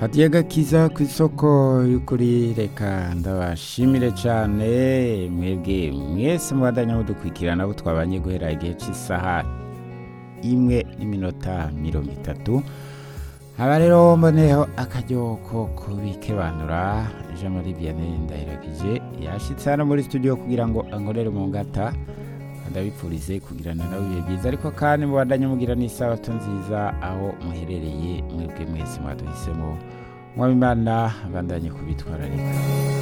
hadiye gakiza ku isoko y'ukuri reka ndabashimire cyane mwebwe mwese mubandanya mudukurikirana abo twabanye guhera igihe cy'isaha imwe n'iminota mirongo itatu haba rero mboneyeho akaryo ko kubikebanura jean marie vianney ndahiragije yashyitse hano muri studio kugira ngo ankorere mu ngata ndabipfurize kugirana nawe ibihe byiza ariko kandi mubandanye mugira n'isabato nziza aho muherereye mwebwe mwese mwaduhisemo mwabimana bandanye kubitwararika